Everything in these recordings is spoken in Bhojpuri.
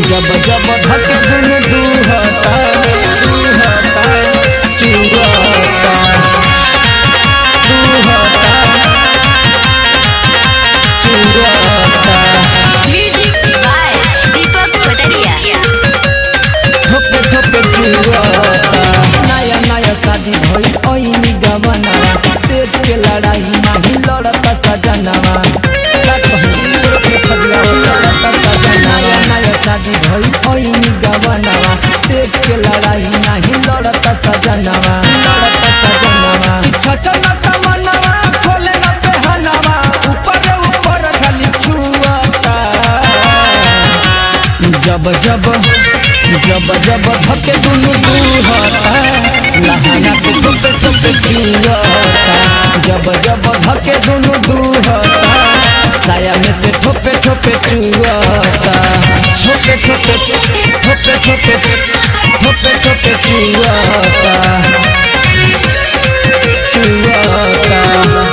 जब जब धके दुनु दुहता दुहता चुरता दुहता चुरता Music by Deepak Pataria. ठोपे ठोपे चुरता नया नया शादी भइल ओइनी गवना सेठ के लड़ाई नाही लड़ता सजनवा का कहूं के खदिया लड़ता सजनवा नया नया शादी भइल ओइनी गवना सेठ के लड़ाई नाही लड़ता सजनवा लड़ता सजनवा छचन तमनवा खोले न पहनवा ऊपर ऊपर खाली छुअता जब जब जब जब धके दुनु दुहता लहाना से टुपे टुपे चुरता जब जब धके दुनु दुहता साया में से ठोपे ठोपे चुरता ठोपे ठोपे ठोपे ठोपे ठोपे ठोपे चुरता चुरता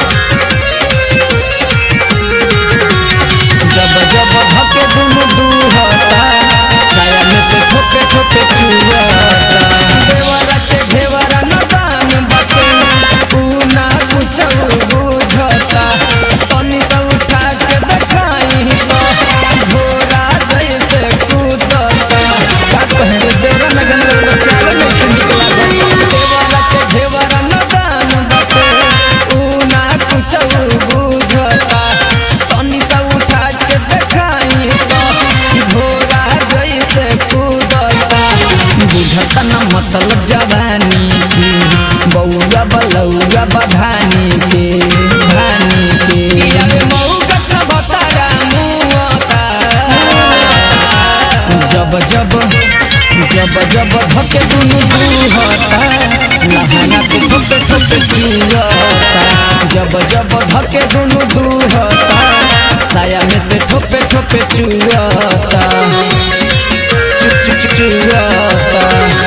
जब जब धके दुनु दुहता साया में से ठोपे ठोपे चुरता देवरा के घेवरा न दान बाटे तू ना कुछ बुझता तनी तो उठा के देखाई तो घोड़ा जैसे कूदता का कहे देवरा लगन रे चाल में से निकला देवरा के घेवरा न दान बाटे तू ना कुछ बुझता तनी तो उठा के देखाई तो घोड़ा जैसे कूदता बुझता न मतलब जवानी के बउआ बलौआ बधानी के धानी के अरे मौगत न बतारा मुआता जब जब जब जब धके दुनु दुहता लहाना से ठोपे ठोपे चुरता जब जब धके दुनु दुहता साया में से ठोपे ठोपे चुरता चुप चुप चुप चुरता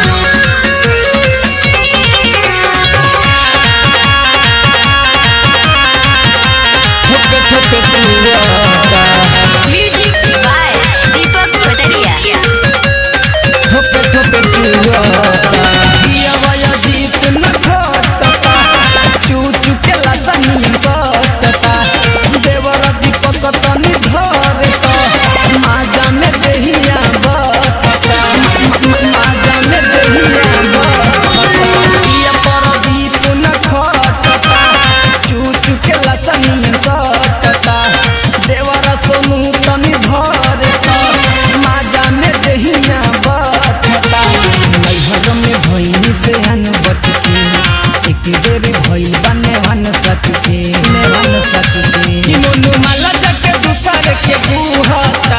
ठोपे ठोपे चुरता Music by Deepak Pataria. ठोपे ठोपे चुरता दिया वाया जीत न खोटता चू चू के लतनी बटता देवर दीपक तनी धरता माजा में देहिया बटता माजा में देहिया बटता दिया पर दीप न खोटता चू चू के लतनी बटता देवर सोनू तनी धरता माजा में देहिया बटता नैहर में भइनी से हन बटके एक बेर भइल बने हन सटके ने हन सटके कि मोनू माला जके दुपर के बुहता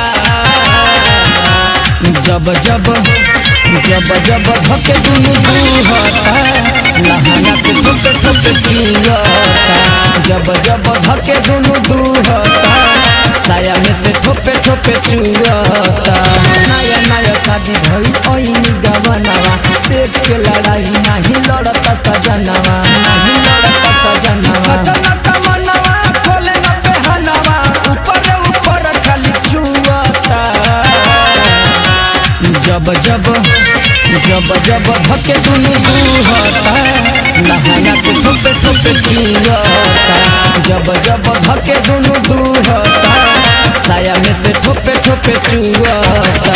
जब जब जब जब धके दुनु दुहता लहाना से टुटे टुटे चुरता जब जब धके दुनु दुहता साया में से ठोपे ठोपे चुरता नया नया शादी भई ओइनी गवनवा सेठ के लड़ाई नाही लड़ता सजनवा नाही लड़ता सजनवा सजना तमनवा खोले न पहनवा ऊपर ऊपर खाली छुअता जब जब जब जब धके दुनु दुहता लहाना से ठोपे ठोपे चुरता जब जब धके दुनु दुहता साया में से ठोपे ठोपे चुरता